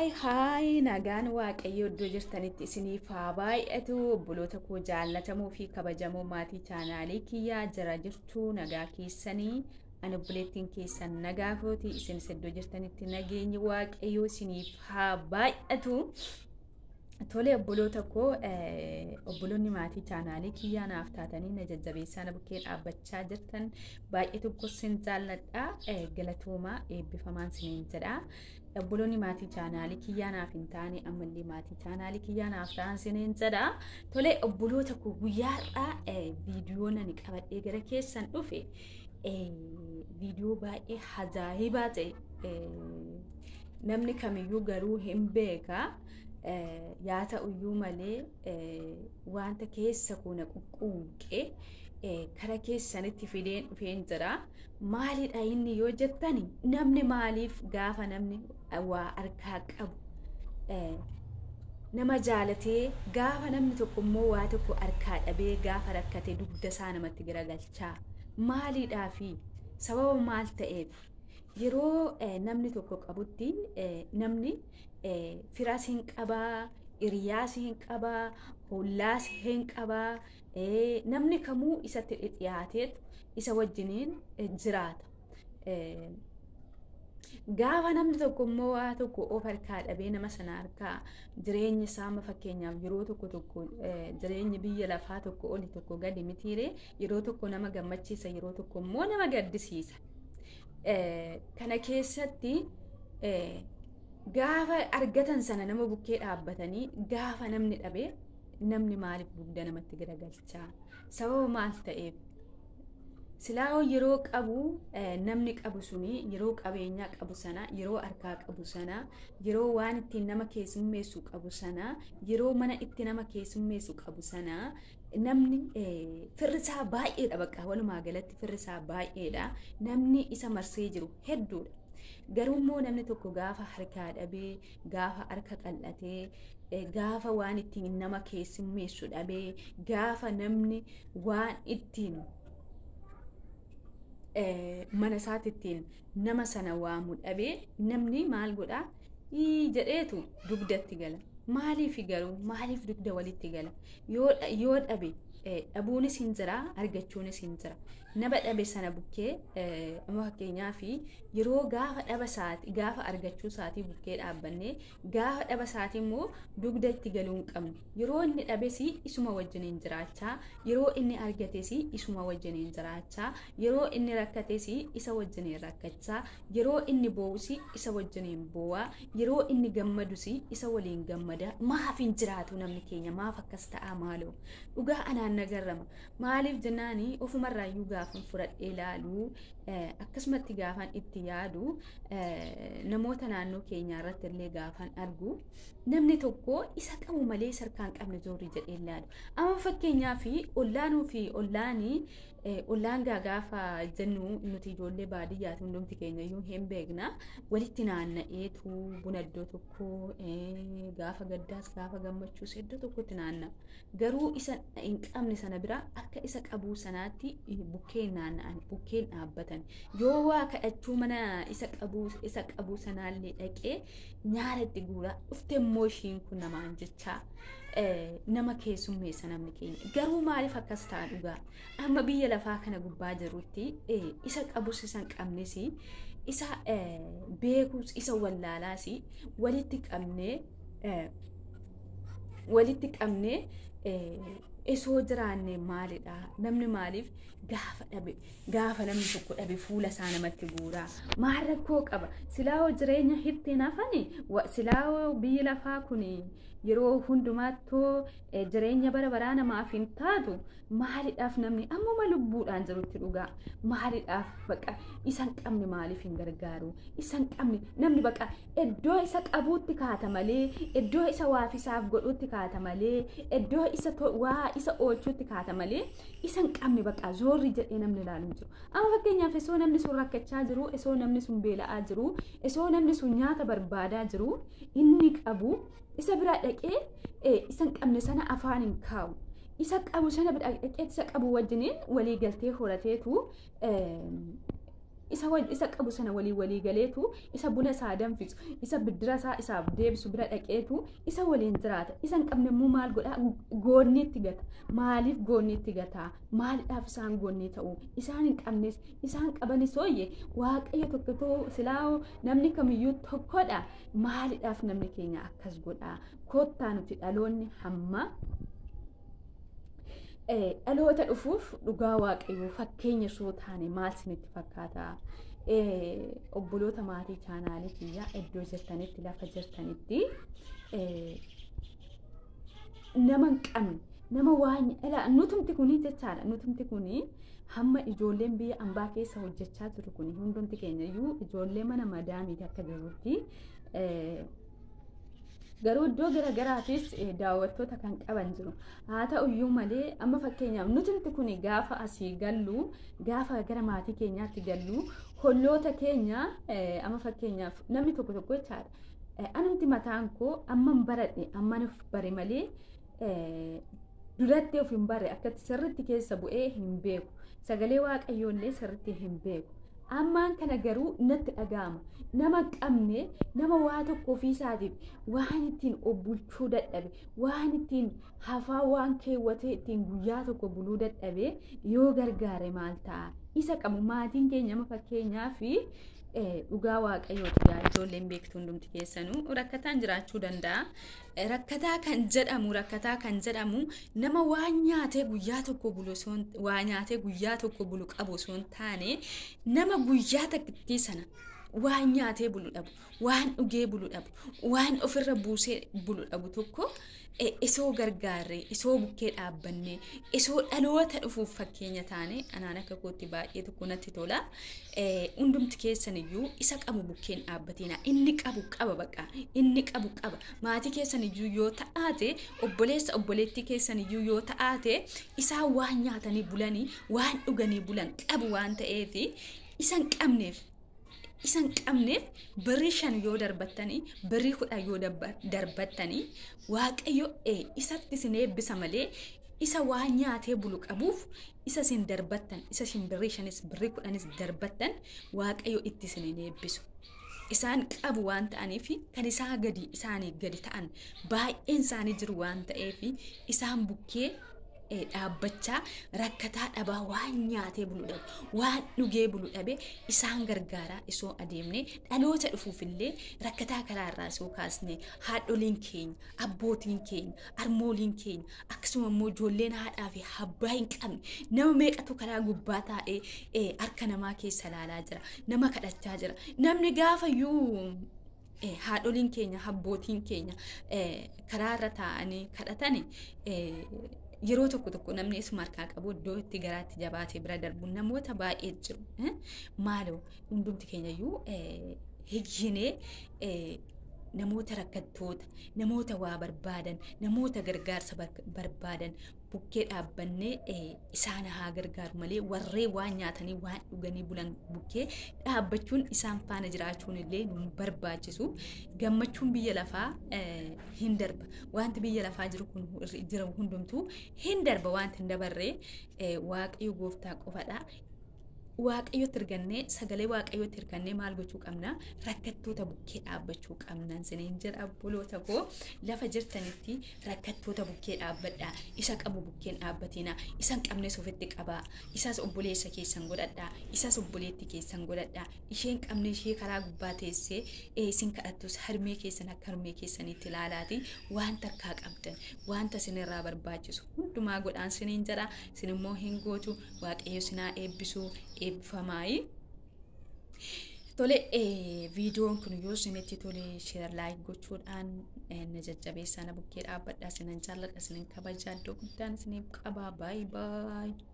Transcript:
Haay haay nagaan waaqayyo iddoo jirtanitti isiniif haa baay'atu obboloota koo jaallatamoo fi kabajamoo maatii chaanaalii kiyyaa jira jirtu nagaa keessanii ani obboleettiin keessan nagaa kooti isinis iddoo jirtanitti nageenyi waaqayyo isiniif haa baay'atu. Tole obboloota koo obboloonni maatii chaanaalii kiyyaa naaf taatanii na jajjabeessaa na bukkee dhaabbachaa jirtan baay'ee tokko sin jaalladha galatoomaa eebbifamaan siniin jedha. Obboloonni maatii chaanaalii kiyyaa naaf hin taane ammallee maatii chaanaalii kiyyaa naaf ta'an siniin jedha. Tole obboloota koo guyyaa har'aa viidiyoo nani qabadhee gara keessan dhufe viidiyoo baay'ee ajaa'ibaa ta'e namni kamiyyuu garuu hin beeka. yaa ta'uyyuu malee wanta keessa kuna quqquuqe kara keessanitti fideen dhufeen jira. Maalidha inni yoo jettani namni maaliif gaafa namni waa harkaa qabu nama jaalatee gaafa namni tokko immoo waa tokko harkaa dhabee gaafa rakkate dugda isaa namatti garagalchaa maalidhaafi sababa maal ta'eef yeroo namni tokko qabutti namni firas hin qabaa, hiriyaas hin qabaa, hollaas hin qabaa, namni kamuu isatti dhiyaateetu isa wajjiniin jiraata. Gaafa namni tokko immoo waa tokko of harkaa dhabee nama sana harkaa jireenyi isaa fakkeenyaaf yeroo tokko tokko jireenyi biyya lafaa tokko oli tokko gadi mitiire yeroo tokko nama gammachiisa yeroo tokko immoo nama gaddisiisa. Kana keessatti gaafa argatan sana nama bukkee dhaabbatanii gaafa namni dhabee namni maaliif dugda namatti garagalchaa sababa maal ta'eef silaa yeroo qabu namni qabu suni yeroo qabeenyaa qabu sana yeroo harkaa qabu sana yeroo waan ittiin nama keessummeessu qabu sana yeroo mana itti nama keessummeessu qabu sana namni firrisaa baay'eedha bakka walumaa galatti firrisaa baay'eedha namni isa marsee jiru hedduudha. Garuu immoo namni tokko gaafa harkaa dhabee, gaafa harka qal'atee, gaafa waan ittiin nama keessummeessu dhabee, gaafa namni waan ittiin mana isaatti ittiin nama sana waamu dhabee namni maal godhaa? jedheetu dugdatti gala. Maaliif garuu maaliif dugda walitti gala? Yoo dhabe dhabuunis hin jira argachuunis hin jira. Nama dhabe sana bukkee fakkeenyaaf yeroo gaafa dhaba isaati gaafa argachuu isaatii bukkee dhaabbannee gaafa dhaba isaatii immoo dugda itti galuu hin qabnu. Yeroo inni dhabes isuma wajjiniin jiraachaa yeroo inni argates isuma wajjiniin jiraachaa yeroo inni rakkates isa wajjiniin rakkachaa yeroo inni boo'us isa wajjiniin boo'aa yeroo inni gammadus isa waliin gammada maaf hin jiraatu namni keenya maaf akkas ta'a maaloo dhugaa anaan nagarrama maaliif jennaani ofumarraayyuu gaafan fudhadhee ilaalu akkasumatti gaafan itti yaadu namoota naannoo keenyaa irratti illee gaafan argu namni tokko isa qabu malee sarkaan qabne zoorri jedhee ilaalu amma fakkeenyaa fi ollaanuu fi ollaanii ollaan gaafa jennu nuti ijoollee baadiyyaati hundumti keenya iyyuu hin beekna walitti naanna'eetu buna iddoo tokko gaafa gaddaas gaafa gammachuus iddoo tokkotti naanna'a garuu isa hin qabne sana bira akka isa qabuu sanaatti bukkeen naanna'an bukkeen dhaabbatan yoo waa kadhachuu mana isa qabuu isa qabuu sanaallee dhaqee nyaara itti guuraa dhufte immoo ishiin kun namaan jechaa nama keessummeessa namni keenya garuu maaliif akkas ta'a dhugaa amma biyya lafaa kana gubbaa jirutti isa qabus isa hin qabnes isa beekuus isa wallaalaas walitti qabnee walitti qabnee isoo jiraanne maalidha namni maaliif gaafa dhabe gaafa namni tokko dhabe fuula isaa namatti guuraa maal rakkoo qaba silaa jireenya hirteen hafani silaa biyyi lafaa kun yeroo hundumaattuu jireenya bara baraa namaaf hin taatu maalidhaaf namni ammuma lubbuudhaan jirutti dhugaa maalidhaaf baqa isa hin qabne maaliif hin gargaaru isa hin qabne namni baqa iddoo isa qabuutti kaata malee iddoo isa waafisaaf godhutti kaata malee iddoo isa waa isa oolchuutti kaata malee isa hin qabne baqa zoorri jedhee namni ilaalu hin jiru amma fakkeenyaaf isoo namni sun rakkachaa jiru isoo namni sun beela'aa jiru isoo namni sun nyaata barbaadaa jiru inni qabu isa bira dhaqee isa hin qabne sana afaan hin kaawu. Isa qabu sana bira dhaqee isa qabu wajjiniin walii galtee horateetu isa isa qabu sana walii walii galeetu isa buna isaa danfisu isa biddira isaa isaaf deebisu bira dhaqeetu isa waliin jiraata isa hin qabne immoo maal godhaa goonniitti gata maaliif goonniitti gataa maaliidhaaf isaan goonnii ta'u isaan hin qabnes isaan qabanis hooyye waaqayyo tokko silaa namni kamiyyuu tokkodha maaliidhaaf namni keenya akkas godhaa kottaa nuti dhaloonni hamma dhaloota dhufuuf dhugaa waaqayyoo fakkeenya soo taane maal isinitti fakkaata obboloota maatii chaanaalii kiyyaa iddoo jirtanitti lafa jirtanitti nama hin qabne nama waan ilaa nutumti kunii jechaadha nutumti kunii hamma ijoolleen biyya ambaa keessa hojjechaa jiru kun hundumti keenya iyyuu ijoollee mana madaamiiti akka jirutti garuu iddoo garagaraafis daawwattoota kan qaban jiru haa ta'uyyuu malee amma fakkeenyaaf nutumti kun gaafa asii gallu gaafa gara maatii keenyaatti gallu holloota keenya amma fakkeenyaaf namni tokko tokko jechaadha anumti mataan koo amman baradhe amman of bare malee duratti of hin barre akkatti sirritti keessa bu'ee hin beeku sagalee waaqayyoollee sirritti hin beeku ammaan kana garuu natti dhaga'ama nama qabne nama waa tokko ofiisaatiif waan ittiin obbulchuu dadhabe waan ittiin hafaa waan keewwatee ittiin guyyaa tokko buluu dadhabe yoo gargaare maal ta'a isa qabu maatiin keenya ama fakkeenyaa fi dhugaa waaqayyooti yaa ijoolleen beektu hundumti keessanuu rakkataan jiraachuu danda'a. Rakkataa kan jedhamu rakkataa kan jedhamu nama waan nyaatee guyyaa tokko bulu waa nyaatee guyyaa tokko bulu qabu osoo hin taane nama guyyaa takkittii sana waan nyaatee bulu dhabu waan dhugee bulu dhabu waan ofirra buusee bulu dhabu tokko isoo gargaarre isoo bukkee dhaabbanne isoo dhaloota dhufuuf fakkeenya taane anaan akka kootti baay'ee tokko natti tola hundumti keessan iyyuu isa qabu bukkeen dhaabbatina inni qabu qaba baqa inni qabu qaba maatii keessan iyyuu yoo ta'aate obboleessa obboleettii keessan iyyuu yoo ta'aate isaan waan nyaatanii bulanii waan dhuganii bulan qabu waan ta'eef isa hin qabneef isa hin qabneef birrii shan yoo darbattanii birrii kudha yoo darbattanii waaqayyo isatti isin eebbisa malee isa waan nyaatee bulu qabuuf isa isin darbattan isa isin birrii shanis birrii kudhanis darbattan waaqayyo itti isin hin eebbisu. Isaan qabu waan ta'aniif kan isaa gadi isaanii gadi ta'an baay'een isaanii jiru waan ta'eef isaan bukkee dhaabbachaa rakkataa dhabaa waan nyaatee bulu dhabe waan dhugee bulu dhabe isaan gargaaraa isoo adeemne dhaloota dhufuufillee rakkataa karaarraa isoo kaasne haadholiin keenya abbootiin keenya armooliin keenya akkasuma immoo ijoolleen haadhaa fi abbaa hin qabne nama meeqatu karaa gubbaa taa'ee harka namaa keessa ilaalaa jira nama kadhachaa jira namni gaafayyuu haadholiin keenya abbootiin keenya karaarra taa'anii kadhatani yeroo tokko tokko namni isuma harkaa qabu iddoo itti garaatti jabaatee bira darbu namoota baay'ee jiru maaloo hundumti keenyayyuu hiyyinee namoota rakkattoota namoota waa barbaadan namoota gargaarsa barbaadan bukkee dhaabbannee isaan haa gargaaru malee warree waan nyaatanii waan dhuganii bulan bukkee dhaabbachuun isaan faana jiraachuun illee nu barbaachisu gammachuun biyya lafaa hin darba wanti biyya lafaa jiru kun jiru hundumtuu hin darba wanti hin dabarree waaqayyo gooftaa qofadha waaqayyotti hirkannee sagalee waaqayyotti hirkannee maal gochuu qabna rakkattoota bukkee dhaabbachuu qabna siniin jedha obboloota koo lafa jirtanitti rakkattoota bukkee dhaabbadhaa isa qabu bukkeen dhaabbatina isa hin qabnes ofitti qabaa isas obboleessa keessan godhadhaa isas obboleetti keessan godhadhaa isheen qabne ishee karaa gubbaa teessee isin kadhattus harmee keessan akka harmee keessanitti ilaalaati wanta harkaa qabdan wanta sinirraa barbaachisu hundumaa godhaan siniin jedha sin immoo hin gootu waaqayyo sinaa eebbisuu eebbifamaayi. Tole viidiyoon kun yoo isinitti tole sheer laayik gochuudhaan na jajjabeessaa na bukkee dhaabbadhaa sinan jaalladha sinan kabajaa iddoo guddaan isiniif qabaa baay'ee baay'ee.